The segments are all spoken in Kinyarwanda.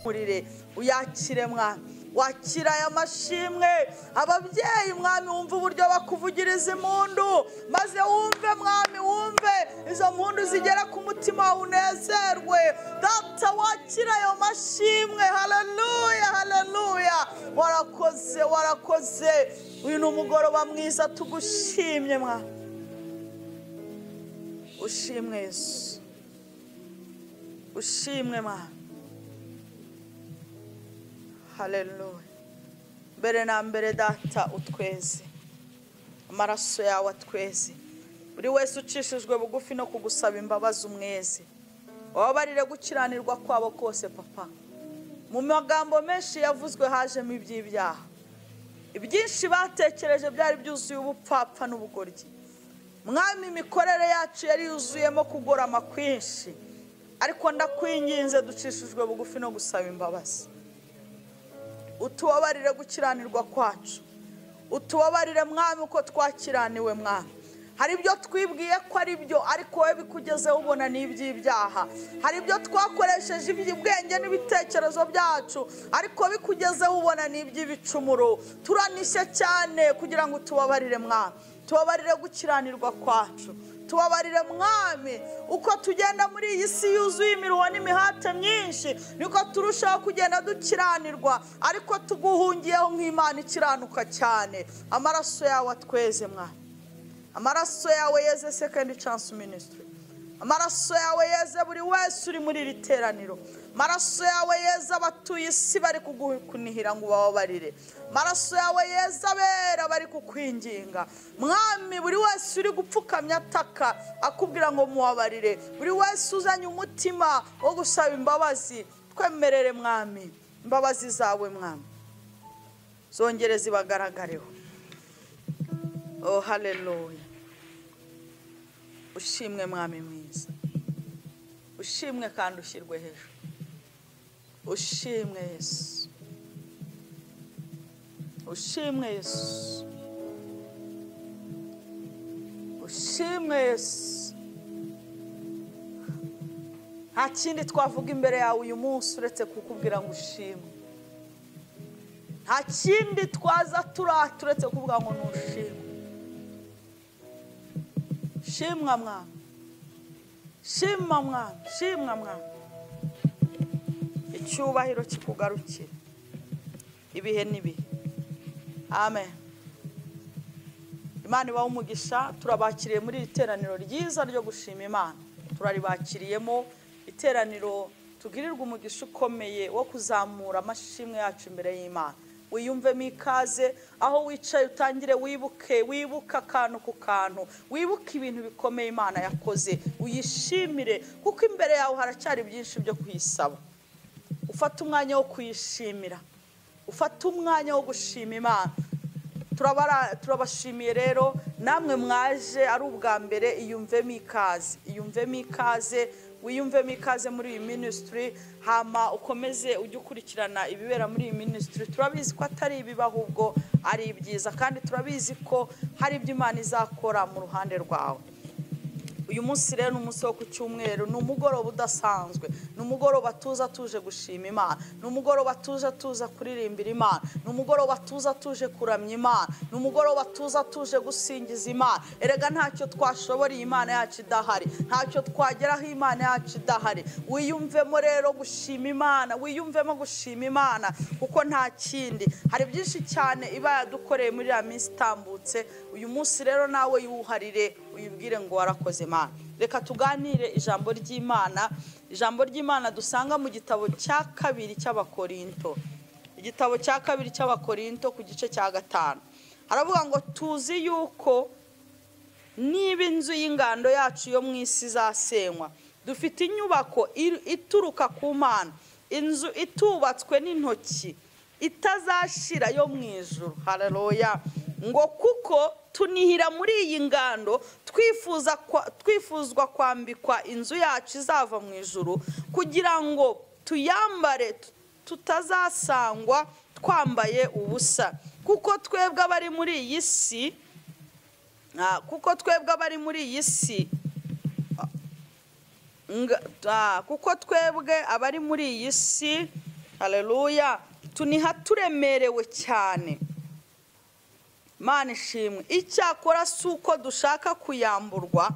imbere uyakire mwana wakira aya mashimwe ababyeyi mwami wumve uburyo bakuvugiriza impundu maze wumve mwami wumve izo mpundu zigera ku mutima wawe unezerwe data wakira ayo mashimwe hararuya hararuya warakoze warakoze uyu ni umugoroba mwiza tugushimye mwami ushimwe Yesu ushimwe mwana haleluya mbere na mbere data utweze amaraso yawe atweze buri wese ucishijwe bugufi no kugusaba imbabazi umweze wababarire gukiranirwa kwabo kose papa mu magambo menshi yavuzwe hajemo iby'ibyaha ibyinshi batekereje byari byuzuye ubupfapfa n'ubugoryi mwami imikorere yacu yari yuzuyemo kugorama kwinshi ariko ndakwinginze ducishijwe bugufi no gusaba imbabazi utubabarire gukiranirwa kwacu utubabarire mwami uko twakiraniwe mwami hari ibyo twibwiye ko ari byo ariko wowe bikugezeho ubona ni iby'ibyaha hari ibyo twakoresheje iby'ubwenge n'ibitekerezo byacu ariko bikugezeho ubona ni iby'ibicumuro turanishye cyane kugira ngo utubabarire mwami tubabarire gukiranirwa kwacu tubabarire mwami uko tugenda muri iyi si yuzuye imiruho n'imihate myinshi niko turushaho kugenda dukiranirwa ariko tuguhungiyeho nk'imana ikiranuka cyane amaraso yawe atweze mwami amaraso yawe yeze sekendi cansi minisitiri amaraso yawe yeze buri wese uri muri iri teraniro amaraso yawe yeze abatuye isi bari kugunihira ngo ubabarire amaraso yawe yeze abera bari kukwinginga mwami buri wese uri gupfukamya ataka akubwira ngo mubabarire buri wese uzanye umutima wo gusaba imbabazi twemerere mwami imbabazi zawe mwami zongere zibagaragareho oh haleluya ushimwe mwami mwiza ushimwe kandi ushyirwe hejuru ushimwe yesu ushimwe yesu ushimwe yesu nta kindi twavuga imbere yawe uyu munsi uretse kukubwira ngo ushimwe nta kindi twaza turata uretse kuvuga ngo ntushimwe shimwa mwana shimwa mwana shimwa mwana icyubahiro kikugarukira ibihe n'ibihe amen imana ibaho umugisha turabakiriye muri iri teraniro ryiza ryo gushima imana turaribakiriyemo iteraniro tugirirwa umugisha ukomeye wo kuzamura amashimwe yacu imbere y'imana wiyumvemo ikaze aho wicaye utangire wibuke wibuke akantu ku kantu wibuke ibintu bikomeye imana yakoze uyishimire kuko imbere yawe haracyari byinshi byo kuyisaba ufate umwanya wo kuyishimira ufate umwanya wo gushima imana turabashimiye rero namwe mwaje ari ubwa mbere iyumvemo ikaze iyumvemo ikaze wiyumvemo ikaze muri iyi minisitiri hama ukomeze ujye ukurikirana ibibera muri iyi minisitiri turabizi ko atari ibiba ahubwo ari ibyiza kandi turabizi ko hari ibyo imana izakora mu ruhande rwawe uyu munsi rero ni umunsi wo ku cyumweru ni umugoroba udasanzwe ni umugoroba tuza tuje gushima imana ni umugoroba tuza tuza kuririmbira imana ni umugoroba tuza tuje kuramya imana ni umugoroba tuza tuje gusingiza imana erega ntacyo twashoboreye imana yacu idahari ntacyo twageraho imana yacu idahari wiyumvemo rero gushima imana wiyumvemo gushima imana kuko nta kindi hari byinshi cyane iba yadukoreye muri iriya minsi itambutse uyu munsi rero nawe yiwuharire uyibwire ngo warakoze imana reka tuganire ijambo ry'imana ijambo ry'imana dusanga mu gitabo cya kabiri cy'abakorinto igitabo cya kabiri cy'abakorinto ku gice cya gatanu haravuga ngo tuzi yuko niba inzu y'ingando yacu yo mu isi izasenywa dufite inyubako ituruka ku mana inzu itubatswe n'intoki itazashira yo mu ijoro hararoya ngo kuko tunihira muri iyi ngando twifuzwa kwambikwa inzu yacu izava mu ijuru kugira ngo tuyambare tutazasangwa twambaye ubusa kuko twebwe abari muri iyi si kuko twebwe abari muri iyi si kuko twebwe abari muri iyi si haleluya tuniha turemerewe cyane Mana ishimwe icyakora si uko dushaka kuyamburwa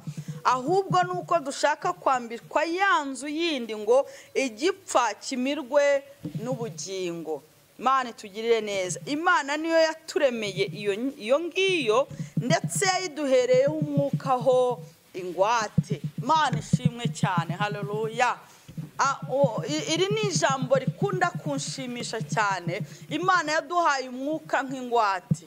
ahubwo ni uko dushaka kwambikwa ya nzu yindi ngo igipfa kimirwe n'ubugingo Mana itugirire neza imana niyo yaturemeye iyo iyo ngiyo ndetse yayiduhereyeho umwuka ho ingwate Mana ishimwe cyane haleluya Ah, oh, i- iri ni ijambo rikunda kunshimisha cyane imana yaduhaye umwuka nk'ingwate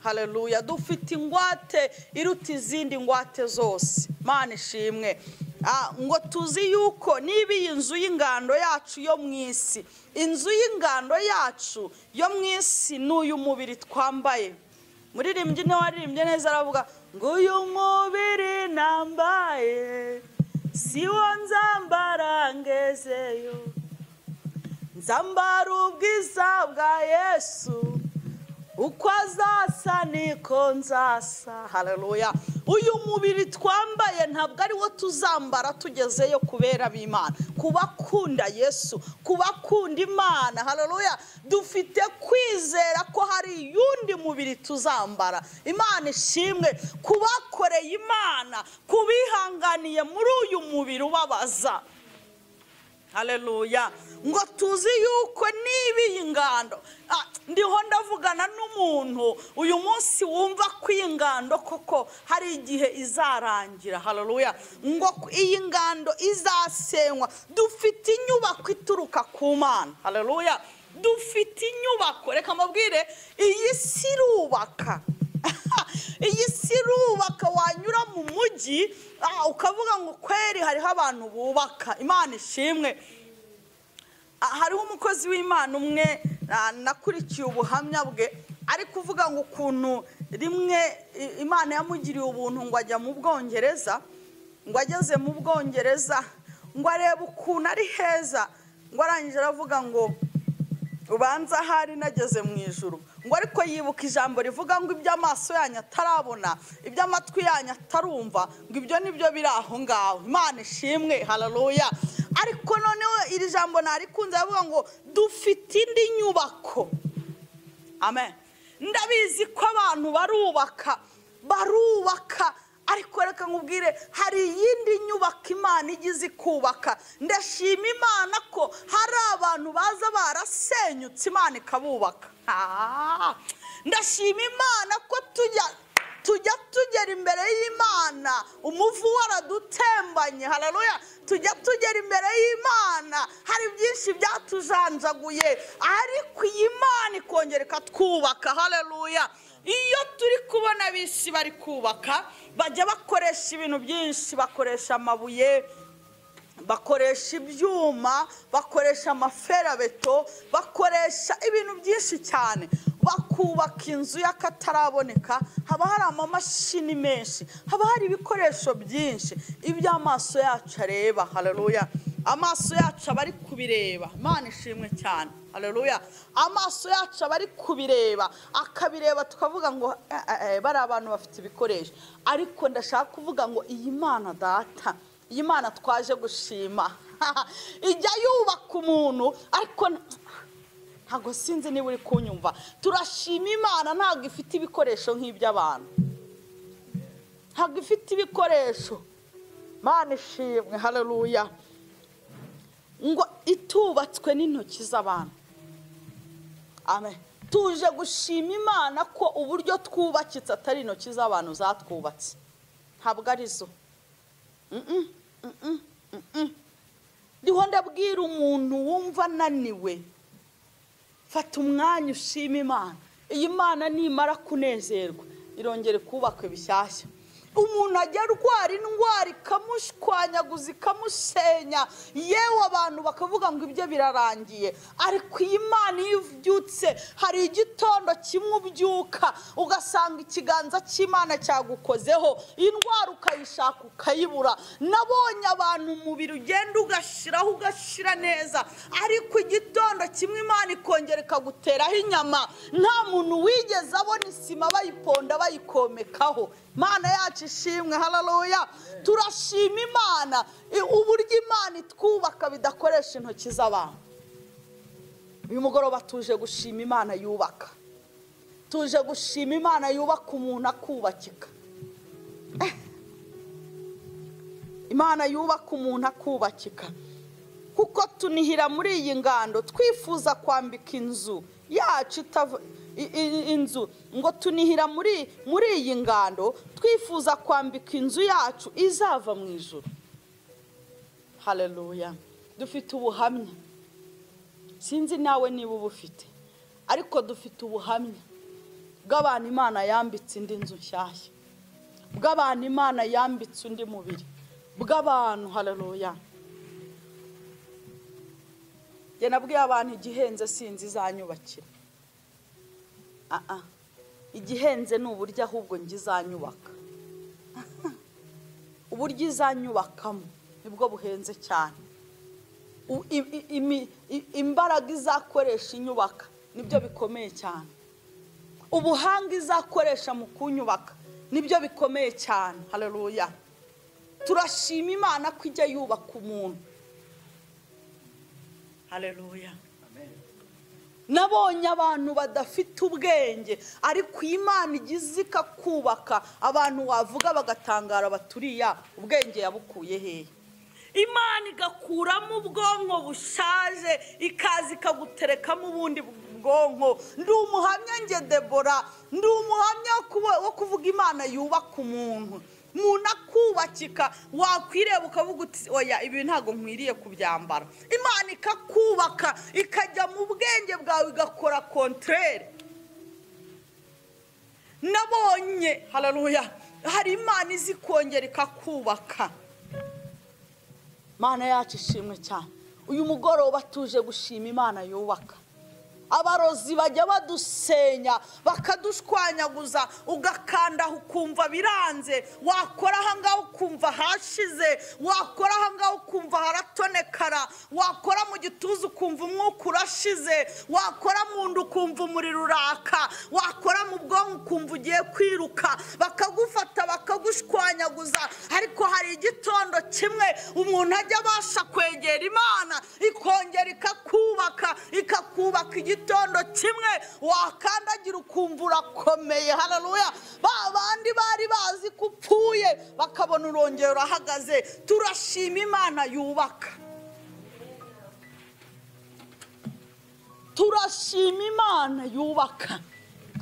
haleluya dufite ingwate iruta izindi ngwate zose mana ishimwe Ah, ngo tuzi yuko niba iyi nzu y'ingando yacu yo mu isi inzu y'ingando yacu yo mu isi ni uyu mubiri twambaye muririmbyi niwe waririmbye neza aravuga ngo uyu mubiri nambaye si wo nzambara ngezeyo nzambara ubwiza bwa yesu uko azasa niko nzasa haleluya uyu mubiri twambaye ntabwo ari wo tuzambara tugezeyo kubera b'imana kubakunda yesu kubakunda imana haleluya dufite kwizera ko hari iyundi mubiri tuzambara imana ishimwe kubakoreye imana kubihanganiye muri uyu mubiri ubabaza haleluya ngo tuzi yuko niba iyi ngando Ah, ndiho ndavugana n'umuntu uyu munsi wumva ko iyi ngando koko hari igihe izarangira haleluya ngo ku- iyi ngando izasenywa dufite inyubako ituruka ku mana haleluya dufite inyubako reka mubwire iyi si irubaka iyi si irubaka wanyura mu mujyi ah, ukavuga ngo kweri hariho abantu bubaka imana ishimwe Ah, hariho umukozi w'imana umwe ah, nakurikiye ubuhamya bwe ari kuvuga ngo ukuntu rimwe i- imana yamugiriye ubuntu ngo ajya mu bwongereza ngo ageze mu bwongereza ngo arebe ukuntu ari heza ngo arangije aravuga ngo ubanza ahari nageze mu ijoro ngo ariko yibuka ijambo rivuga ngo ibyo amaso yanyu atarabona ibyo amatwi yanyu atarumva ngo ibyo nibyo biri aho ngaho imana ishimwe hararuya ariko noneho iri jambo ntarikunze aravuga ngo dufite indi nyubako amen ndabizi ko abantu barubaka barubaka ariko reka nkubwire hari iyindi nyubako imana igize ikubaka ndashima imana ko hari abantu baza barasenyutse imana ikabubaka Ah! ndashima imana ko tujya tujya tugera imbere y'imana umuvu waradutembanye hararuya tujya tugera imbere y'imana hari byinshi byatujanjaguye ariko iyi mana ikongera ikatwubaka hararuya iyo turi kubona bisi bari kubaka bajya bakoresha ibintu byinshi bakoresha amabuye bakoresha ibyuma bakoresha amaferabeto bakoresha ibintu byinshi cyane bakubaka inzu y'akataraboneka haba hari amamashini menshi haba hari ibikoresho byinshi ibyo amaso yacu areba haleluya amaso yacu aba ari kubireba imana ishimwe cyane haleluya amaso yacu aba ari kubireba akabireba tukavuga ngo "Eh, eh, eh, bariya abantu bafite ibikoresho ariko ndashaka kuvuga ngo iyi mana data iyi mana twaje gushima ijya yubaka umuntu ariko n- ntabwo sinzi niba uri kunyumva turashima imana ntabwo ifite ibikoresho nk'iby'abantu ntabwo ifite ibikoresho mana ishimwe haleluya ngo itubatswe n'intoki z'abantu amen tuje gushima imana ko uburyo twubakitse atari intoki z'abantu zatwubatse ntabwo ari zo ndiho ndabwira umuntu wumva ananiwe fata umwanya ushima imana iyi mana nimara kunezerwa irongere kubakwe bishyashya umuntu ajya arwara indwara ikamushwanyaguza ikamusenya yewe abantu bakavuga ngo ibyo birarangiye ariko iyi mana iyo ubyutse hari igitondo kimwe ubyuka ugasanga ikiganza cy'imana cyagukozeho indwara ukayishaka ukayibura nabonye abantu umubiri ugenda ugashiraho ugashira neza ariko igitondo kimwe imana ikongera ikaguteraho inyama nta muntu wigeze abona isima bayiponda bayikomekaho imana yacu ishimwe hararuya turashima imana i- uburyo imana itwubaka bidakoresha intoki z'abantu uyu mugoroba tuje gushima imana yubaka tuje gushima imana yubaka umuntu akubakika imana yubaka umuntu akubakika kuko tunihira muri iyi ngando twifuza kwambika inzu yacu itava i- i- inzu ngo tunihira muri muri iyi ngando twifuza kwambika inzu yacu izava mu ijoro haleluya dufite ubuhamya sinzi nawe niba uba ufite ariko dufite ubuhamya bw'abantu imana yambitse indi nzu nshyashya bw'abantu imana yambitse undi mubiri bw'abantu haleluya njye nabwiye abantu igihenze sinzi izanyubakira aha igihenze ni uburyo ahubwo njye izanyubaka uburyo izanyubakamo nibwo buhenze cyane U- i- i- imi- i- imbaraga izakoresha inyubaka nibyo bikomeye cyane ubuhanga izakoresha mu kunyubaka nibyo bikomeye cyane haleluya turashima imana ko ijya yubaka umuntu haleluya nabonye abantu badafite ubwenge ariko iyi imana igize ikakubaka abantu wavuga bagatangara baturiya ubwenge yabukuye hehe imana igakuramo ubwonko bushaje ikaza ikaguterekamo ubundi bwonko ndi umuhamya njye debora ndi umuhamya wo kuba- wo kuvuga imana yubaka umuntu umuntu akubakika wakwireba ukavuga uti oya ibi ntabwo nkwiriye kubyambara imana ikakubaka ikajya mu bwenge bwawe igakora kontrere nabonye hararuya hari imana izi kongera ikakubaka imana yacu ishimwe cyane uyu mugoroba tuje gushima imana yubaka abarozi bajya badusenya bakadushwanyaguza ugakanda aho ukumva biranze wakora ahangaha ukumva hashize wakora ahangaha ukumva haratonekara wakora mu gituza ukumva umwuka urashize wakora mu nda ukumva umuriro uraka wakora mu bwonko ukumva ugiye kwiruka bakagufata bakagushwanyaguza ariko hari igitondo kimwe umuntu ajya abasha kwegera imana ikongera ikakubaka ikakubaka igitondo kimwe wakandagira ukumva urakomeye hararuya ba bandi bari bazi ko upfuye bakabona urongera urahagaze turashima imana yubaka turashima imana yubaka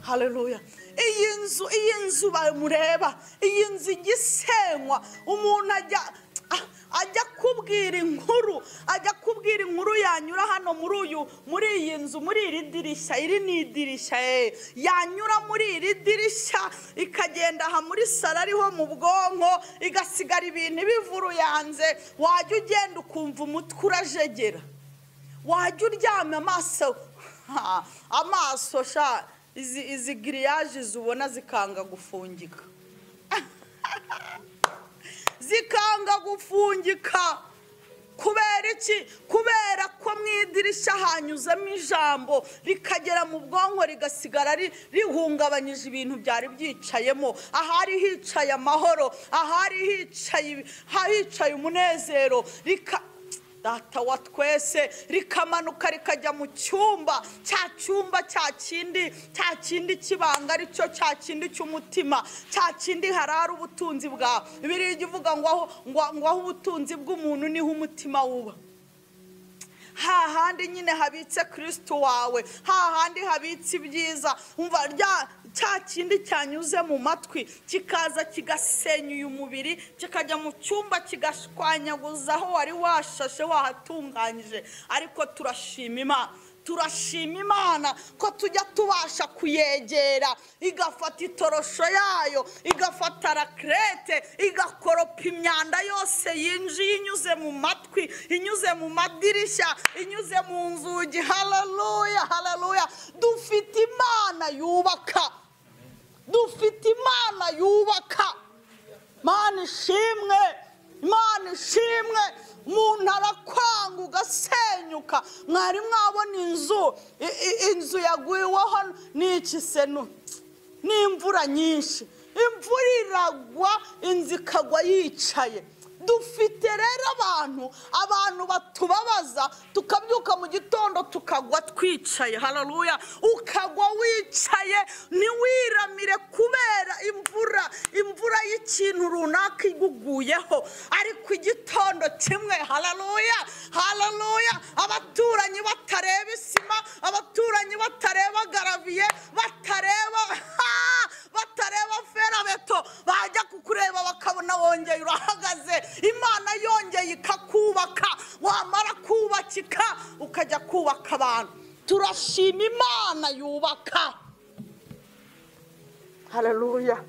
haleluya iyi nzu iyi nzu bamureba iyi nzu igisenywa umuntu ajya ah, ajya kubwira inkuru ajya kubwira inkuru yanyura hano muri uyu muri iyi nzu muri iri dirishya iri ni idirishya eh. yanyura muri iri dirishya ikagenda aha muri salo ariho mu bwonko igasigara ibintu bivuruyanze wajya ugenda ukumva umutwe urajegera wajya uryamye amaso ha, amaso sha izi izi giriyaje zubona zikanga gufungika zikanga gufungika kubera iki kubera ko mu idirishya hanyuzamo ijambo rikagera mu bwonko rigasigara ri- rihungabanyije ibintu byari byicayemo ahari hicaye amahoro ahari hicaye hicaye umunezero rika data wa twese rikamanuka rikajya mu cyumba cya cyumba cya kindi cya kindi cy'ibanga aricyo cya kindi cy'umutima cya kindi harari ubutunzi bwawe biriya ijya uvuga ngo aho ngo- ngo aho ubutunzi bw'umuntu niho umutima wuba hahandi nyine habitse kirisito wawe hahandi habitse ibyiza umva rya cya kindi cyanyuze mu matwi kikaza kigasenya uyu mubiri kikajya mu cyumba kigashwanyaguza aho wari washashe wahatunganyije ariko turashima imana turashima imana ko tujya tubasha kuyegera igafata itorosho yayo igafata rakerete igakoropa imyanda yose yinjiye inyuze mu matwi inyuze mu madirishya inyuze mu nzugi hararuya hararuya dufite imana yubaka dufite imana yubaka imana ishimwe imana ishimwe umuntu arakwanga ugasenyuka mwari mwabona inzu i- i- inzu yaguyeho n'iki seno n'imvura nyinshi imvura iragwa inzu ikagwa yicaye dufite rero abantu abantu batubabaza tukabyuka mu gitondo tukagwa twicaye hararuya ukagwa wicaye ntiwiramire kubera imvura imvura y'ikintu runaka iguguyeho ariko igitondo kimwe hararuya hararuya abaturanyi batareba isima abaturanyi batareba garaviye batareba ha! batareba ferabeto bajya kukureba bakabona wongeye urahagaze imana yongeye ikakubaka wamara kubakika ukajya kubaka abantu turashima imana yubaka hararuya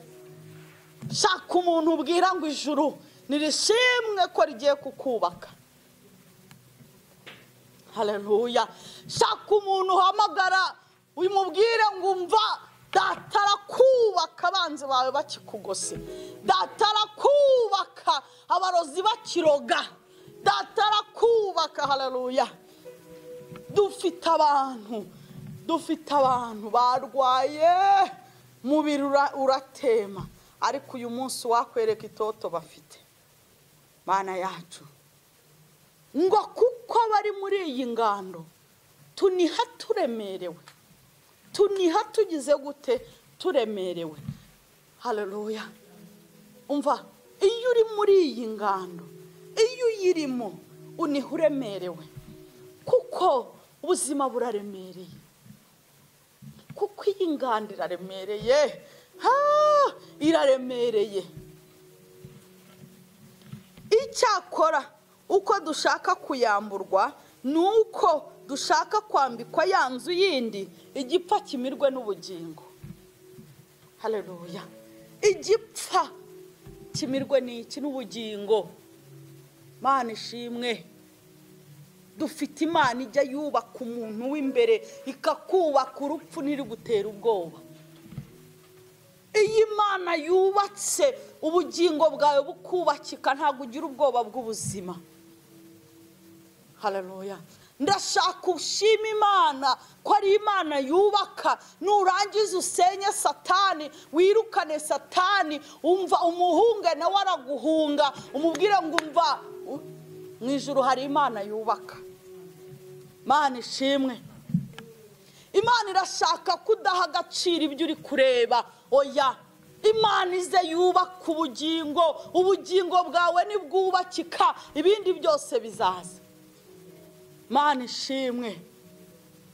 shaka umuntu ubwira ngo ijuru nirishimwe ko rigiye kukubaka hararuya shaka umuntu uhamagara umubwire ngo umva data arakubaka abanzi bawe bakikugose data arakubaka abarozi bakiroga data arakubaka hararuya dufite abantu dufite abantu barwaye mubiri ura- uratema ariko uyu munsi wakwereka itoto bafite mana yacu ngo kuko bari muri iyi ngando tuniha turemerewe tuniha tugize gute turemerewe hararuya umva iyo uri muri iyi ngando iyo uyirimo uniha uremerewe kuko ubuzima buraremereye kuko iyi ngando iraremereye ha iraremereye icyakora uko dushaka kuyamburwa ni uko dushaka kwambikwa ya nzu yindi igipfa kimirwe n'ubugingo hararuya igipfa kimirwe n'iki n'ubugingo mana ishimwe dufite imana ijya yubaka umuntu w'imbere ikakubaka urupfu ntirigutera ubwoba iyo imana yubatse ubugingo bwawe bukubakika ntabwo ugira ubwoba bw'ubuzima hararuya ndashaka ushima imana ko ari imana yubaka nurangiza usenye satani wirukane satani umva umuhunge nawe araguhunga umubwire ngo umva u- mu ijoro hari imana yubaka mana ishimwe imana irashaka ko udaha agaciro ibyo uri kureba oya imana ize yubaka ubugingo ubugingo bwawe nibwubakika ibindi byose bizaza mana ishimwe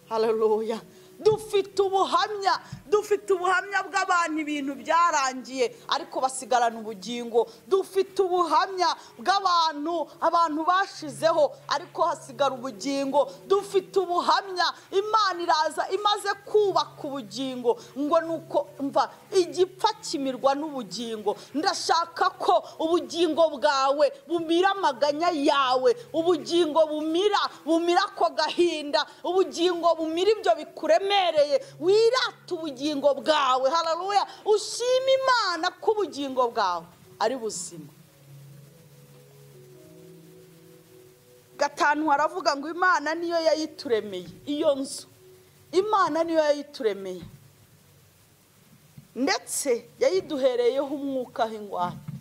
hararuya dufite ubuhamya dufite ubuhamya bw'abantu ibintu byarangiye ariko basigarana ubugingo dufite ubuhamya bw'abantu abantu bashizeho ariko hasigara ubugingo dufite ubuhamya imana iraza imaze kubaka ubugingo ngo ni uko mva igipfa kimirwa n'ubugingo ndashaka ko ubugingo bwawe bumira amaganya yawe ubugingo bumira bumira ako gahinda ubugingo bumira ibyo bikuremereye wirata ubugingo bwawe hararuya ushima imana ko ubugingo bwawe ari buzima gatanu haravuga ngo imana niyo yayituremeye iyo nzu imana niyo yayituremeye ndetse yayiduhereyeho umwuka w'ingwate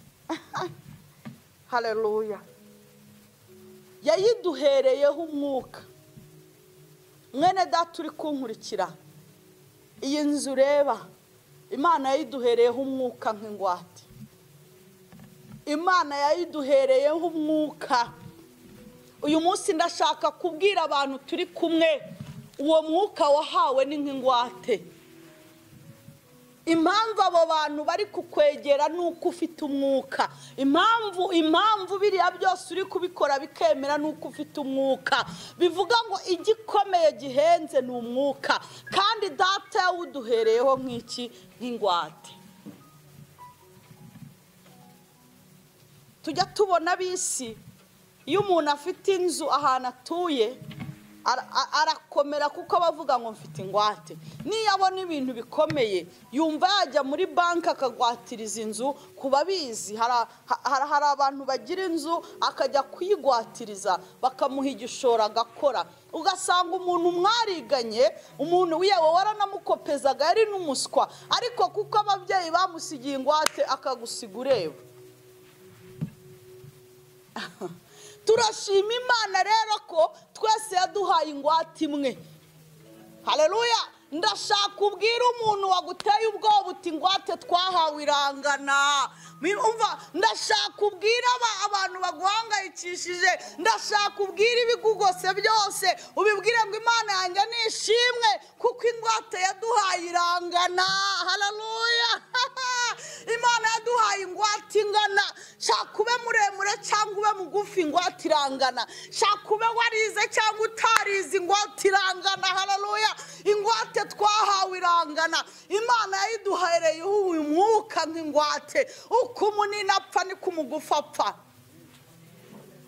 hararuya yayiduhereyeho umwuka mwene data uri kunkurikira iyi nzu ureba imana yayiduhereyeho umwuka nk'ingwate imana yayiduhereyeho umwuka uyu munsi ndashaka kubwira abantu turi kumwe uwo mwuka wahawe ni nk'ingwate impamvu abo bantu bari kukwegera ni uko ufite umwuka impamvu impamvu biriya byose uri kubikora bikemera ni uko ufite umwuka bivuga ngo igikomeye gihenze ni umwuka kandi data yawuduhereyeho nk'iki nk'ingwate tujya tubona bisi iyo umuntu afite inzu ahantu atuye ara- a- arakomera kuko aba avuga ngo mfite ingwate niyo abona ibintu bikomeye yumva yajya muri banki akagwatiriza inzu ku babizi Hara- ha- ha- hari abantu bagira inzu akajya kuyigwatiriza bakamuha igishoro agakora ugasanga umuntu mwariganye umuntu yewe waranamukopezaga yari n'umuswa ariko kuko ababyeyi bamusigiye ingwate akagusiga ureba turashima imana rero ko twese yaduhaye yaduhaye ingwate imwe hareruya ndashaka ubwira umuntu waguteye ubwoba uti ingwate twahawe irangana Murumva, ndashaka ubwira aba- abantu baguhangayikishije ndashaka ubwira ibigugose byose ubibwire ngo imana yanjye nishimwe kuko ingwate yaduhaye irangana hararuya imana yaduhaye ingwate ingana shaka ube muremure cyangwa ube mugufi ingwate irangana shaka ube warize cyangwa utarize ingwate irangana hararuya ingwate twahawe irangana imana yayiduhereyeho uyu mwuka nk'ingwate uko umunini apfa niko umugufi apfa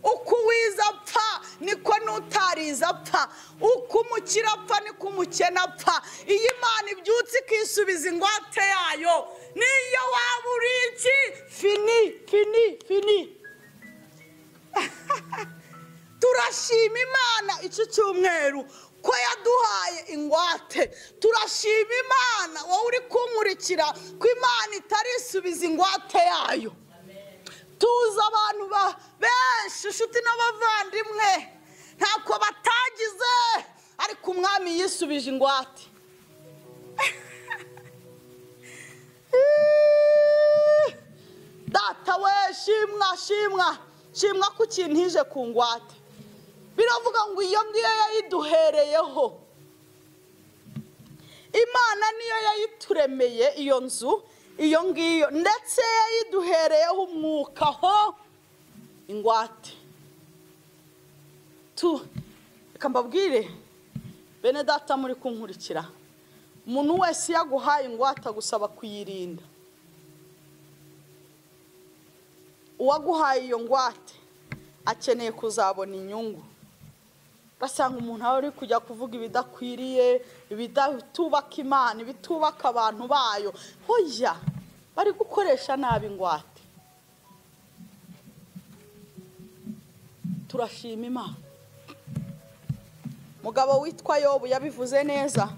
uko uwiza apfa niko n'utariza apfa uko umukire apfa niko umukene apfa iyo imana ibyutse ikisubiza ingwate yayo niyo waba uri iki fini fini fini turashima imana iki cyumweru ko yaduhaye ingwate turashima imana wowe uri kunkurikira ko imana itarisubiza ingwate yayo tuzi abantu ba- benshi inshuti n'abavandimwe ntabwo batagize ariko umwami yisubije ingwate data we shimwa shimwa shimwa ko ikintu ije ku ngwate biravuga ngo iyo ngiyo yayiduhereyeho imana niyo yayituremeye iyo nzu iyo ngiyo ndetse yayiduhereyeho umwuka ho ingwate tu reka mbabwire bene data muri kunkurikira umuntu wese iyo aguhaye ingwate agusaba kuyirinda uwaguhaye iyo ngwate akeneye kuzabona inyungu ugasanga umuntu aba ari kujya kuvuga ibidakwiriye ibitubaka imana ibitubaka abantu bayo hoya bari gukoresha nabi ingwate turashima imana mugabo witwa yobu yabivuze neza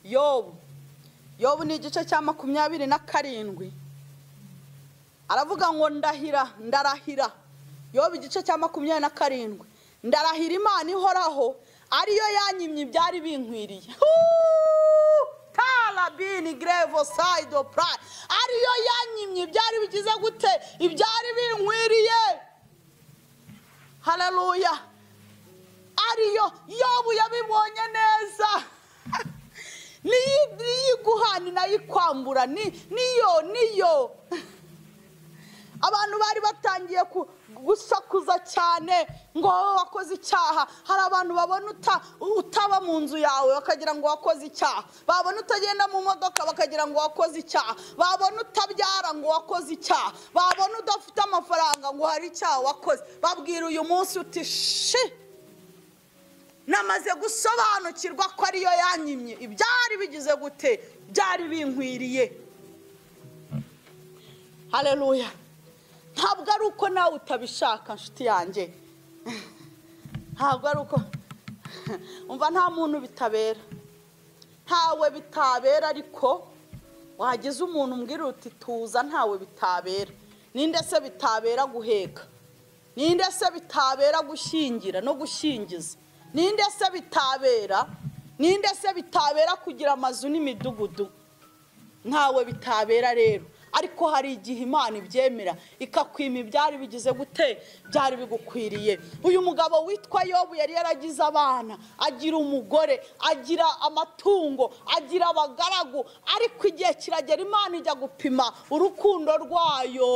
yobu yobu ni igice cya makumyabiri na karindwi aravuga ngo ndahira ndarahira yoba igice cya makumyabiri na karindwi ndarahira imana ihoraho ariyo yanyimye ibyari binkwiriye Huuu! tarabini gerevo sayido purayi ariyo yanyimye ibyari bigize gute ibyari binkwiriye hararuya ariyo yobu yabibonye neza niyo iguhana nayo ikwambura ni- niyo niyo abantu bari batangiye ku- gusakuza cyane ngo wowe wakoze icyaha hari abantu babona uta- utaba mu nzu yawe bakagira ngo wakoze icyaha babona utagenda mu modoka bakagira ngo wakoze icyaha babona utabyara ngo wakoze icyaha babona udafite amafaranga ngo hari icyaha wakoze babwira uyu munsi uti shi namaze gusobanukirwa ko ariyo yanyimye ibyari bigize gute byari binkwiriye hareruya ntabwo ari uko nawe utabishaka nshuti yanjye ntabwo ari uko umva nta muntu bitabera ntawe bitabera ariko wagize umuntu umbwira uti tuza ntawe bitabera ninde se bitabera guheka ninde se bitabera gushyingira no gushyingiza ninde se bitabera ninde se bitabera kugira amazu n'imidugudu ntawe bitabera rero ariko hari igihe imana ibyemera ikakwima ibyari bigize gute byari bigukwiriye uyu mugabo witwa yobu yari yaragize abana agira umugore agira amatungo agira abagaragu ariko igihe kiragera imana ijya gupima urukundo rwayo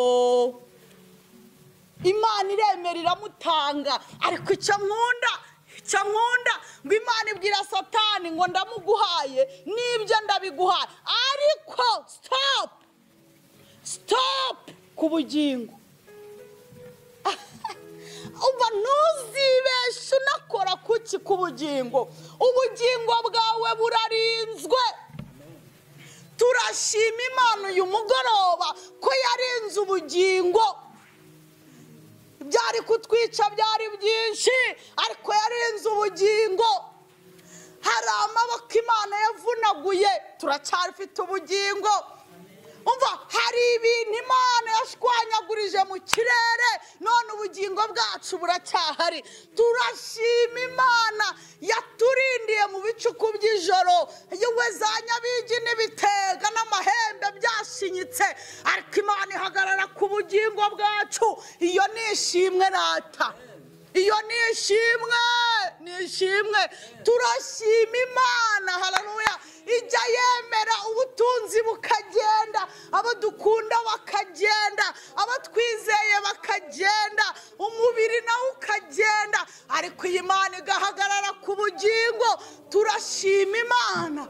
imana iremera iramutanga ariko icyo nkunda icyo nkunda ngo imana ibwira satani ngo ndamuguhaye n'ibyo ndabiguhaye ariko sitopu sitopu ku bugingo uba ntuzibeshe unakora kuki ku bugingo ubugingo bwawe burarinzwe turashima imana uyu mugoroba ko yarinze ubugingo byari kutwica byari byinshi ariko yarenze ubugingo hari amaboko imana yavunaguye turacyafite ubugingo umva hari ibintu imana yashwanyagurije mu kirere none ubugingo bwacu buracyahari turashima imana yaturindiye mu bicuku by'ijoro yewe za nyabigi n'ibitega n'amahembe byashinyitse ariko imana ihagarara ku bugingo bwacu iyo ni ishimwe rata iyo ni ishimwe ni ishimwe turashima imana hararuya ijya yemera ubutunzi bukagenda abo dukunda bakagenda abo twizeye bakagenda umubiri nawe ukagenda ariko iyi mana igahagarara ku bugingo turashima imana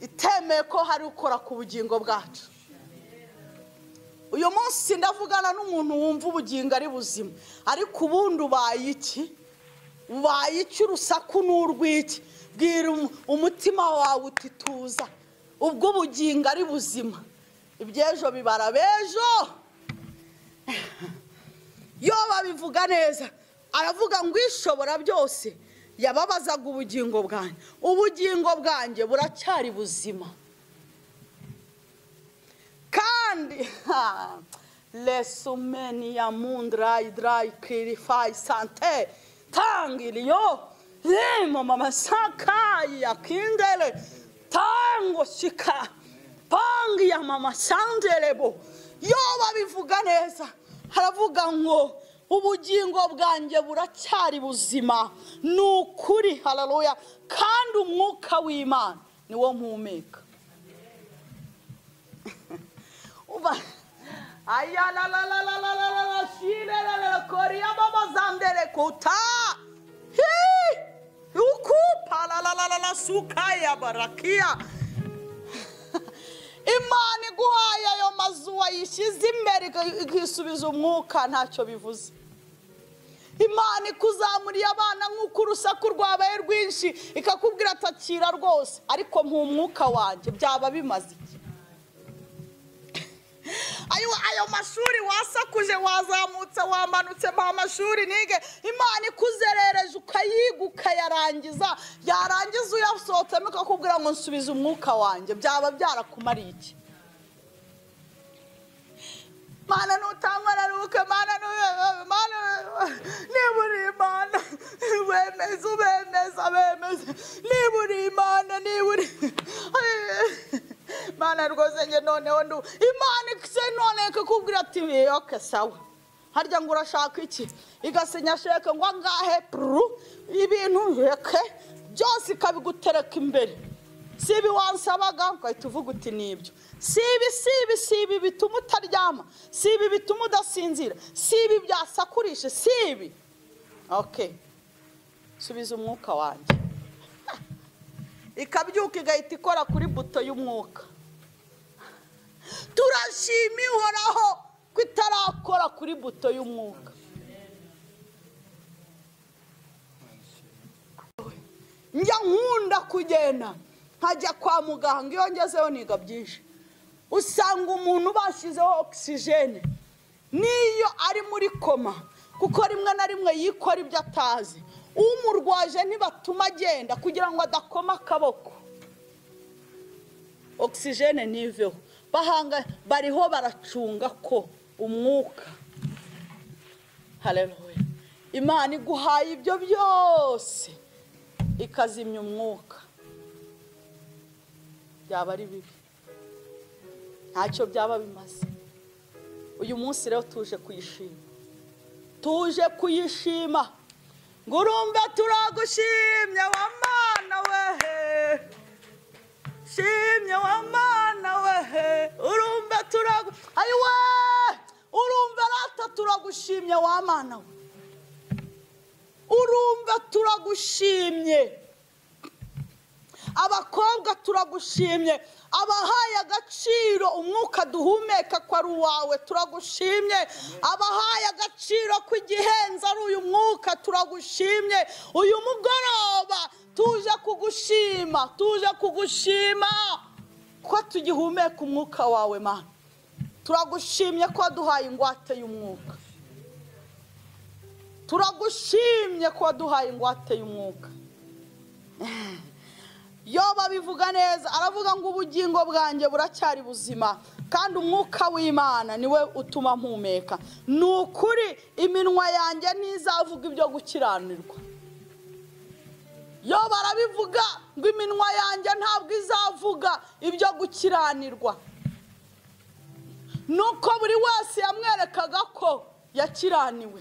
itemeye ko hari ukora ku bugingo bwacu uyu munsi ndavugana n'umuntu wumva ubugingo ari buzima ariko ubundi ubaye iki ubaye iki urusaku n'urw'iki bwira umutima wawe uti tuza ubwo ubugingo ari buzima iby'ejo bibara b'ejo iyo babivuga neza aravuga ngo ishobora byose yababazaga ubugingo bwanjye ubugingo bwanjye buracyari buzima kandi ha, lesumeni ya mundrayi drayi kirifayi sante tangiriyo remo mamasaka ya kindere tango shika pangi ya mama sanderebo yo babivuga neza haravuga ngo ubugingo bwanjye buracyari buzima ni ukuri hararuya kandi umwuka w'imana niwo mpumeka uba ayalalalalalalala shirelele koriyamamazandere kuta hi ukupa lalalalala sukaya barakiya imana iguhaye ayo mazu wayishyize imbere ikisubiza umwuka ntacyo bivuze imana ikuzamuriye abana nk'uko urusaku rwabaye rwinshi ikakubwira atakira rwose ariko mpumwuka wanjye byaba bimaze iki ayo mashuri wasakuje wazamutse wamanutse mpa mashuri nige imana ikuzerereje ukayiga ukayarangiza yarangiza uyasohotsemo ikakubwira ngo nsubize umwuka wanjye byaba byarakumariye iki mana nutangwa na ruke mana nuyebe mana niba uri imana wemeze ubemeza bemeze niba uri imana niba uri mana rwose njye noneho ndu imana ikise none ikakubwira ati yoke sawa harya ngo urashaka iki igasinya sheke ngo angahe puru ibintu reke byose ikabigutereka imbere si ibi wansabaga ugahita uvuga uti nibyo si ibi si ibi si ibi bituma utaryama si ibi bituma udasinzira si ibi byasakurije si ibi oke subiza umwuka wanjye ikabyuka igahita ikora kuri buto y'umwuka turashima ihoraho ko itarakora kuri buto y'umwuka njya nkunda kugenda nkajya kwa muganga iyo ngezeho niga byinshi usanga umuntu bashyizeho ogisijene n'iyo ari muri koma kuko rimwe na rimwe yikora ibyo atazi umurwaje ntibatuma agenda kugira ngo adakoma akaboko ogisijene ntiveho bahanga bariho baracunga ko umwuka hareruye imana iguhaye ibyo byose ikazimya umwuka byaba ari bibi ntacyo byaba bimaze uyu munsi rero tuje kuyishima tuje kuyishima ngo urumve turagushimye wa mana wehe shimye wa mana wehe urumve turagu ayiwe urumve rata turagushimye wa mana we urumve turagushimye abakobwa turagushimye abahaye agaciro umwuka duhumeka ko ari uwawe turagushimye abahaye agaciro ko igihenze ari uyu mwuka turagushimye uyu mugoroba tuje kugushima tuje kugushima ko tugihumeka umwuka wawe mana turagushimye ko waduhaye ingwate y'umwuka turagushimye ko waduhaye ingwate y'umwuka yo babivuga neza aravuga ngo ubugingo bwanjye buracyari buzima kandi umwuka w'imana niwe utuma mpumeka ni ukuri iminwa yanjye ntizavuga ibyo gukiranirwa yo barabivuga ngo iminwa yanjye ntabwo izavuga ibyo gukiranirwa nuko buri wese yamwerekaga ko yakiraniwe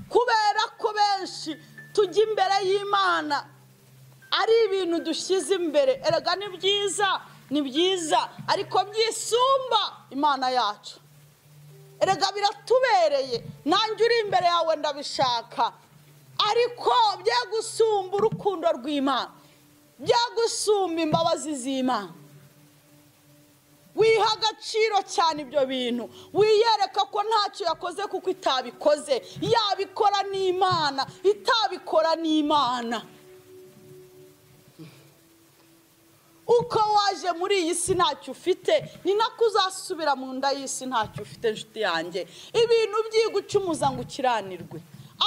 kubera ko benshi tujya imbere y'imana ari ibintu dushyize imbere erega ni byiza ni byiza ariko byisumba imana yacu erega biratubereye nanjye uri imbere yawe ndabishaka ariko byagusumba urukundo rw'imana byagusumba imbabazi z'imana wiha agaciro cyane ibyo bintu wiyereka ko ntacyo yakoze kuko itabikoze yabikora n'imana itabikora n'imana uko waje muri iyi si ntacyo ufite ni nako uzasubira mu nda y'isi ntacyo ufite inshuti yanjye ibintu byigucumuza ngo ukiranirwe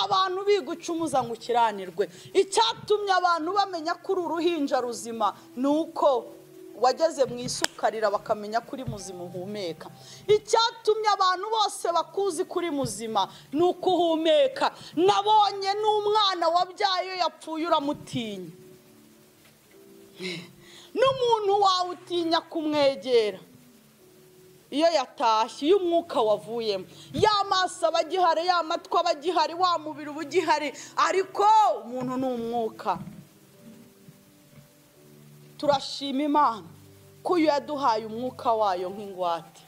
abantu bigucumuza ngo ukiranirwe icyatumye abantu bamenya ko uri uruhinja ruzima ni uko wageze mu isukarira bakamenya ko uri muzima uhumeka icyatumye abantu bose bakuzi ko uri muzima ni uko uhumeka nabonye n'umwana wabyaye iyo yapfuye uramutinya n'umuntu wawe utinya kumwegera iyo yatashye iyo umwuka wavuyemo ya maso aba agihari ya matwi aba agihari wa mubiri uba ugihari ariko umuntu ni umwuka turashima imana ko iyo yaduhaye umwuka wayo nk'ingwate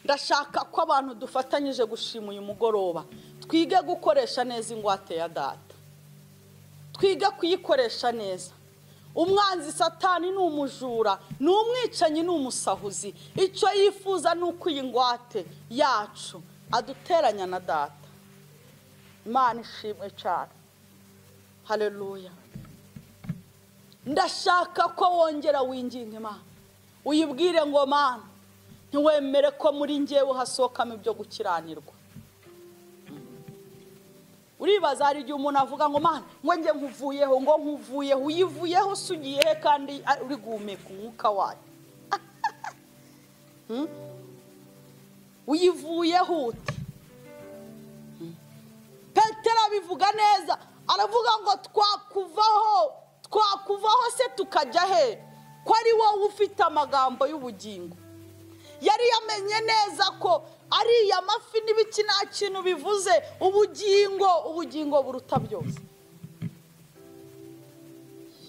ndashaka ko abantu dufatanyije gushima uyu mugoroba twige gukoresha neza ingwate ya data twige kuyikoresha neza umwanzi satani ni umujura ni umwicanyi ni umusahuzi icyo yifuza ni uko iyi ngwate yacu aduteranya na data imana ishimwe cyane hareruya ndashaka ko wongera winginga imana uyibwire ngo mana ntiwemere ko muri ngewe hasohokamo ibyo gukiranirwa uribaza hari igihe umuntu avuga ngo mana ngo njye nkuvuyeho ngo nkuvuyeho uyivuyeho usugiye he kandi uri guhumeka umwuka wayo Hmm? uyivuyeho uti petero abivuga neza aravuga ngo twakuvaho twakuvaho se tukajya he ko ari wowe ufite amagambo y'ubugingo yari yamenye neza ko ariya mafi n'ibiki nta kintu bivuze ubugingo ubugingo buruta byose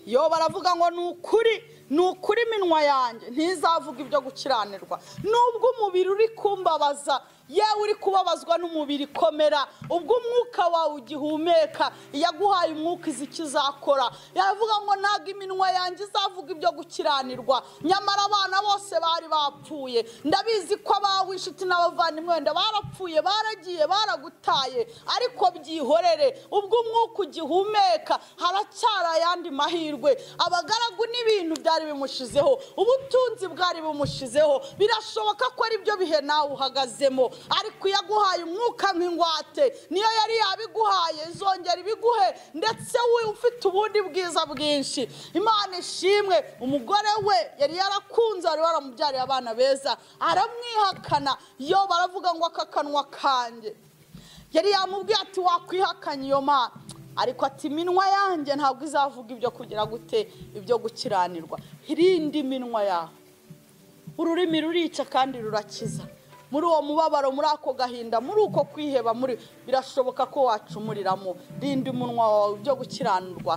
yo baravuga ngo ni ukuri ni ukuri iminwa yanjye ntizavuga ibyo gukiranirwa nubwo umubiri uri kumbabaza yewe uri kubabazwa n'umubiri komera ubwo umwuka wawe ugihumeka iyo aguhaye umwuka izi icyo izakora yavuga ngo ntabwo iminwa yanjye izavuga ibyo gukiranirwa nyamara abana bose bari bapfuye ndabizi ko abawe inshuti n'abavandimwe wenda barapfuye baragiye baragutaye ariko byihorere ubwo umwuka ugihumeka haracyari ayandi mahirwe abagaragu n'ibintu byari bimushizeho ubutunzi bwari bumushizeho birashoboka ko ari byo bihe nawe uhagazemo ariko iyo aguhaye umwuka nk'ingwate niyo yari yabiguhaye izongera ibiguhe ndetse we ufite ubundi bwiza bwinshi imana ishimwe umugore we yari yarakunze wari waramubyariye abana beza aramwihakana yo baravuga ngo aka kanwa kanjye yari yamubwiye ati wakwihakanye iyo mana ariko ati iminwa yanjye ntabwo izavuga ibyo kugira gute ibyo gukiranirwa irinde iminwa yawe ururimi rurica kandi rurakiza muri uwo mubabaro muri ako gahinda muri uko kwiheba muri birashoboka ko wacumuriramo rinda umunwa wawe ibyo gukiranirwa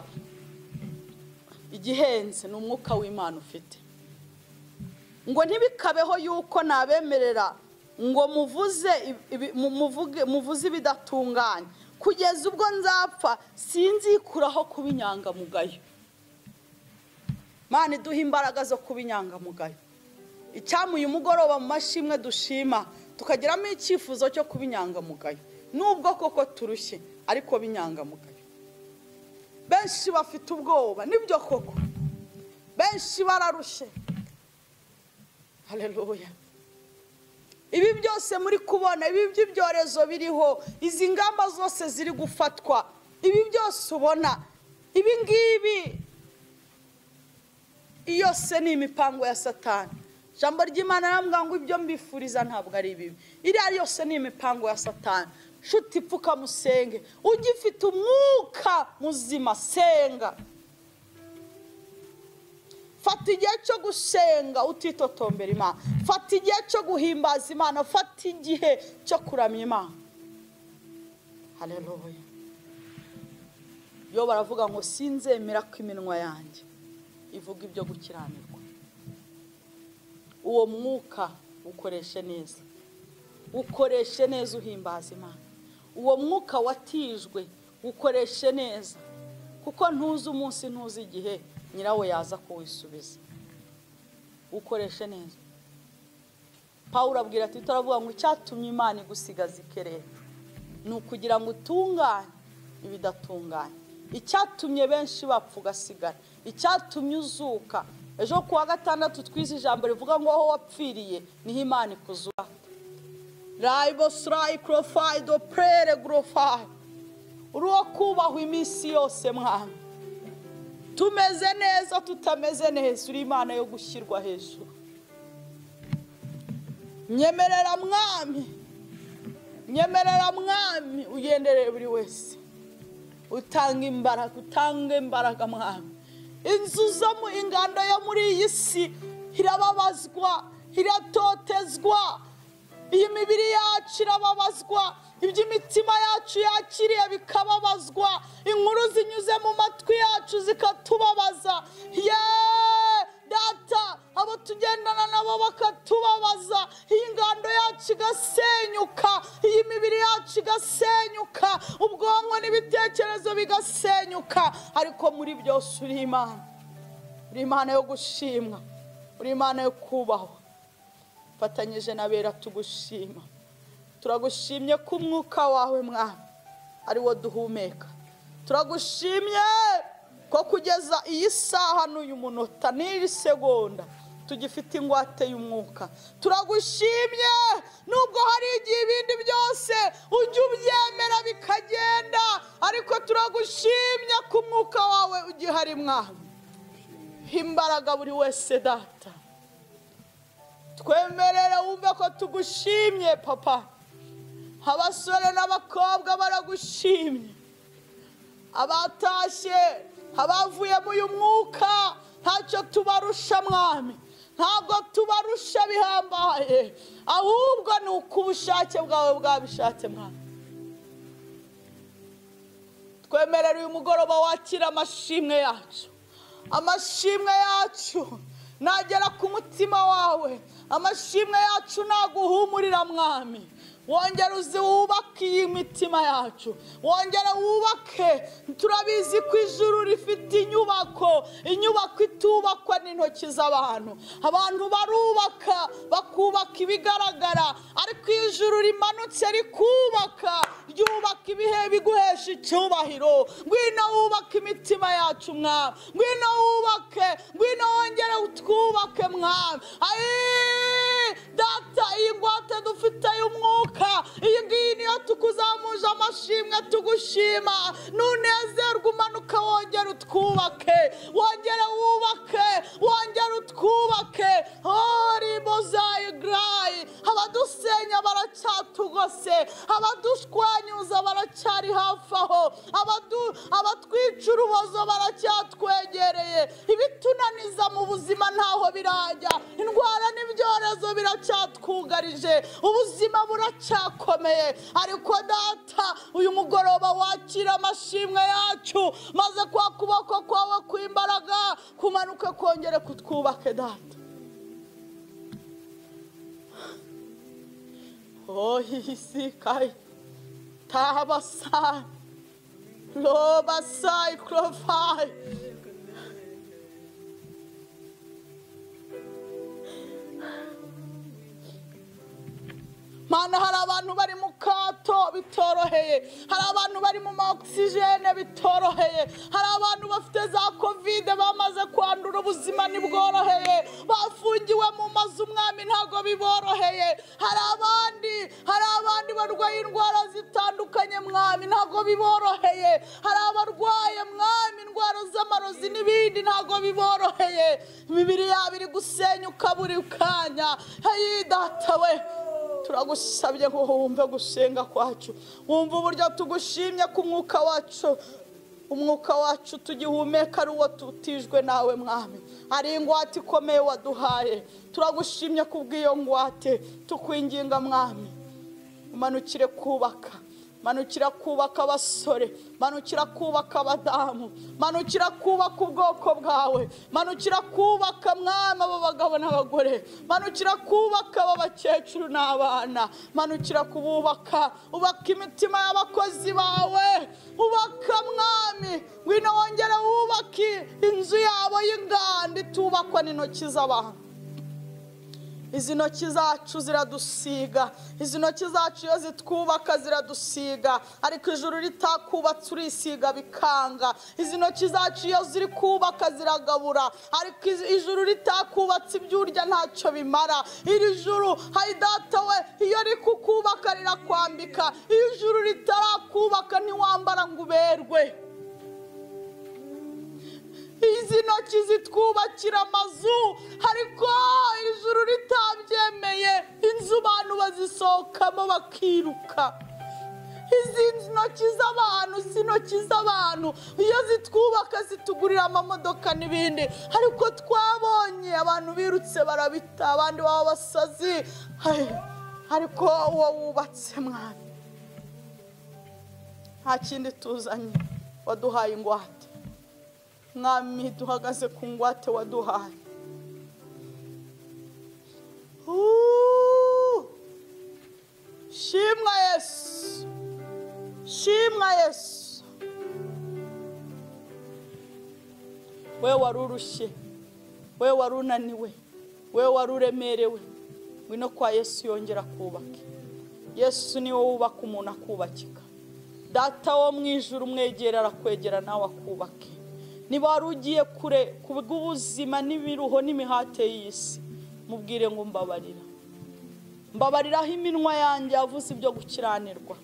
igihenze ni umwuka w'imana ufite ngo ntibikabeho yuko nabemerera ngo muvuze ibi- muvuge- muvuze ibidatunganye kugeza ubwo nzapfa sinzikuraho kuba inyangamugayo mana iduha imbaraga zo kuba inyangamugayo icyampa uyu mugoroba mu mashimwe dushima tukagiramo icyifuzo cyo kuba inyangamugayo nubwo koko turushye ariko b'inyangamugayo benshi bafite ubwoba nibyo koko benshi bararushye hareruya ibi byose muri kubona ibi by'ibyorezo biriho izi ngamba zose ziri gufatwa ibi byose ubona ibi ngibi yose ni imipango ya satani ijambo ry'imana arambwira ngo ibyo mbifuriza ntabwo ari bibi iriya yose ni imipango ya satani nshuti pfuka musenge ugifite umwuka muzima senga fata igihe cyo gusenga utitotombera imana fata igihe cyo guhimbaza imana fata igihe cyo kuramya imana hareruye yo baravuga ngo sinzemera ko iminwa yanjye ivuga ibyo gukiranirwa uwo mwuka ukoreshe neza ukoreshe neza uhimbaza imana uwo mwuka watijwe ukoreshe neza kuko ntuzi umunsi ntuzi igihe nyirawo yaza kuwisubiza ukoreshe neza pawuro abwira ati turavuga ngo icyatumye imana igusigaza ikerere ni ukugira ngo utunganye ibidatunganye icyatumye benshi bapfa ugasigara icyatumye uzuka ejo ku wa gatandatu twize ijambo rivuga ngo aho wapfiriye niho imana ikuzuka rayibosirayi korofayi dopurere gorofayi uri uwo kubahwa iminsi yose mwana tumeze neza tutameze neza uri imana yo gushyirwa hejuru nyemerera mwami nyemerera mwami ugenderere buri wese utanga imbaraga utange imbaraga mwami inzu zo mu ingando yo muri iyi si irababazwa iratotezwa iyi mibiri yacu irababazwa ibyo imitima yacu yakiriye bikababazwa inkuru zinyuze mu matwi yacu zikatubabaza yeee data abo tugendana nabo bakatubabaza iyi ngando yacu igasenyuka iyi mibiri yacu igasenyuka ubwonko n'ibitekerezo bigasenyuka ariko muri byose uri imana uri imana yo gushimwa uri imana yo kubahwa fatanyije na bera tugushima turagushimye ko umwuka wawe mwana ari wo duhumeka turagushimye ko kugeza iyi saha n'uyu munota n'iyi segonda tugifite ingwate y'umwuka turagushimye nubwo hari igihe ibindi byose ujya ubyemera bikagenda ariko turagushimye ko umwuka wawe ugihari mwana imbaraga buri wese data twemerere wumve ko tugushimye papa abasore n'abakobwa baragushimye abatashye abavuye mu uyu mwuka ntacyo tubarusha mwami ntabwo tubarusha bihambaye ahubwo ni uko ubushake bwawe bwabishatse mwami twemerere uyu mugoroba wakira amashimwe yacu amashimwe yacu nagera ku mutima wawe amashimwe yacu naguhumurira mwami wongere uzi wubake iyi mitima yacu wongere wubake turabizi ko ijuru rifite inyubako inyubako itubakwa n'intoki z'abantu abantu barubaka bakubaka ibigaragara ariko iyo ijuru rimanutse rikubaka ryubaka ibihe biguhesha icyubahiro ngwino wubake imitima yacu mwami ngwino wubake ngwino wongere utwubake mwami ayi data iyi ngwate dufite y'umwuka iyi ngiyi niyo tukuzamuje amashimwe tugushima nunezerwe umanuka wongere utwubake wongere wubake wongere utwubake horibozayi garayi abadusenya baracyatugose abadushwanyuza baracyari hafi aho abadu- abatwica urubozo baracyatwegereye ibitunaniza mu buzima ntaho birajya indwara n'ibyorezo biracyatwugarije ubuzima buracyakomeye buracyakomeye ariko data uyu mugoroba wakira amashimwe yacu maze kwa kuboko kwawe kw'imbaraga kumanuke kongere kutwubake data ohisikaye tabasayi robasayi korofayi mana hari abantu bari mu kato bitoroheye hari abantu bari mu maogisijene bitoroheye hari abantu bafite za kovide bamaze kwandura ubuzima ntibworoheye bafungiwe mu mazu umwami ntabwo biboroheye hari abandi hari abandi barwaye indwara zitandukanye mwami mwami ntabwo biboroheye hari abarwaye mwami indwara z'amarozi n'ibindi ntabwo biboroheye imibiri yabo iri gusenyuka buri kanya heyi datawe turagusabye ngo wumve gusenga kwacu wumve uburyo tugushimye ku mwuka wacu umwuka wacu tugihumeka ari uwo tutijwe nawe mwami ari ingwate ikomeye waduhaye turagushimye kubw'iyo ngwate tukwinginga mwami umanukire kubaka manukira kubaka abasore manukira kubaka abadamu manukira kubaka ubwoko bwawe manukira kubaka mwami abo bagabo n'abagore manukira kubaka aba bakecuru n'abana manukira kububaka ubaka imitima y'abakozi bawe ubaka mwami ngwino wongere wubake inzu yabo y'inganda itubakwa n'intoki z'abantu izi ntoki zacu ziradusiga izi ntoki zacu iyo zitwubaka ziradusiga ariko ijuru ritakubatse urisiga bikanga izi ntoki zacu iyo ziri kubaka ziragabura ariko iz- ijuru ritakubatse ibyo urya ntacyo bimara iri juru hayidata we iyo rikukubaka rirakwambika iyo ijuru ritarakubaka ntiwambara ngo uberwe izi ntoki zitwubakira amazu ariko ijuru ritabyemeye inzu abantu bazisohokamo bakiruka izi ntoki z'abantu izi ntoki z'abantu iyo zitwubaka zitugurira amamodoka n'ibindi ariko twabonye abantu birutse barabita abandi baba basazi Ai, ariko uwo wubatse mwana nta kindi tuzanye waduhaye ingwate mwami duhagaze ku ngwate waduhaye Uuu! shimwa yesu shimwa yesu we wari urushye we wari unaniwe we wari uremerewe ngwino kwa yesu yongera kubake yesu niwe wubaka umuntu akubakika data wo mu ijuru umwegera arakwegera nawe akubake niba wari ugiye kure ku bw'ubuzima n'ibiruho n'imihate y'isi mubwire ngo mbabarira mbabariraho iminwa yanjye yavuze ibyo gukiranirwa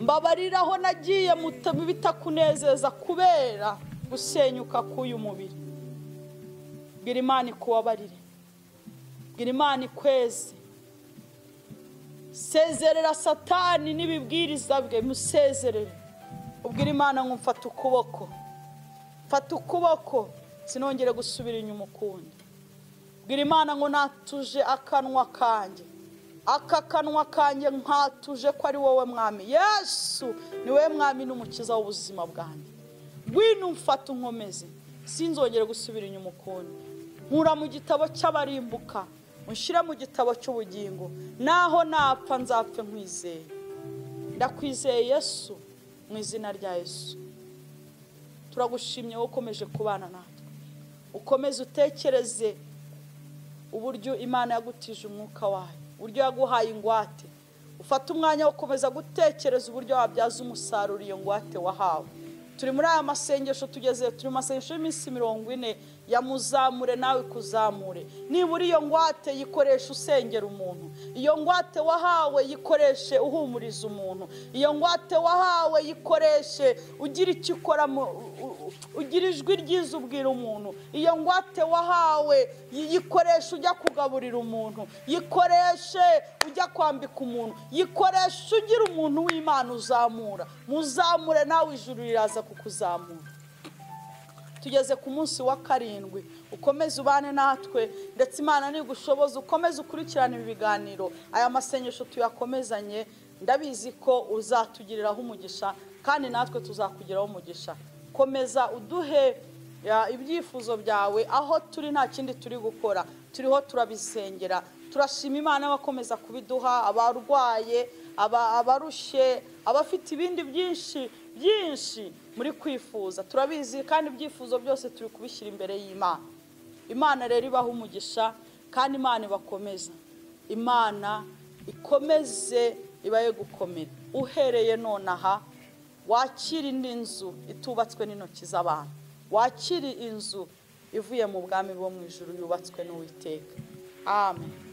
mbabariraho nagiye muta- bitakunezeza kubera gusenyuka k'uyu mubiri bwira imana ikubabarire bwira imana ikweze sezerera satani n'ibibwiriza bwe musezerere ubwira imana ngo mfata ukuboko mfata ukuboko sinongere gusubira inyuma ukundi bwira imana ngo natuje akanwa kanjye aka kanwa kanjye nkatuje ko ari wowe mwami yesu ni wowe mwami n'umukiza w'ubuzima bwanjye ngwino mfata unkomeze sinzongere gusubira inyuma ukundi nkura mu gitabo cy'abarimbuka unshyire mu gitabo cy'ubugingo naho napfa nzapfe nkwizeye ndakwizeye yesu mu izina rya yesu turagushimye wowe ukomeje kubana natwe ukomeze utekereze uburyo imana yagutije umwuka wayo uburyo yaguhaye ingwate ufate umwanya wo gukomeza gutekereza uburyo wabyaza umusaruro iyo ngwate wahawe turi muri aya masengesho tugeze turi mu masengesho y'iminsi mirongo ine ya muzamure nawe kuzamure nibura iyo ngwate yikoresha usengera umuntu iyo ngwate wahawe yikoreshe uhumuriza umuntu iyo ngwate wahawe yikoreshe ugira icyo ukora mu- u- u- ugira ijwi ryiza ubwira umuntu iyo ngwate wahawe yi- yikoreshe ujya kugaburira umuntu yikoreshe ujya kwambika umuntu yikoreshe ugira umuntu w'imana uzamura muzamure nawe ijuru riraza kukuzamura tugeze ku munsi wa karindwi ukomeze ubane natwe ndetse imana ntigushoboza ukomeze ukurikirane ibi biganiro aya masengesho tuyakomezanye ndabizi ko uzatugiriraho umugisha kandi natwe tuzakugiraho umugisha komeza uduhe ya, ibyifuzo byawe aho turi nta kindi turi gukora turiho turabisengera turashima imana abakomeza kubiduha abarwaye aba- abarushye abafite ibindi byinshi byinshi muri kwifuza turabizi kandi ibyifuzo byose turi kubishyira imbere y'imana imana rero ibaha umugisha kandi imana ibakomeza imana ikomeze ibaye gukomera uhereye nonaha wakira indi nzu itubatswe n'intoki z'abantu wakira inzu ivuye mu bwami bwo mu ijuru yubatswe n'uwiteka amen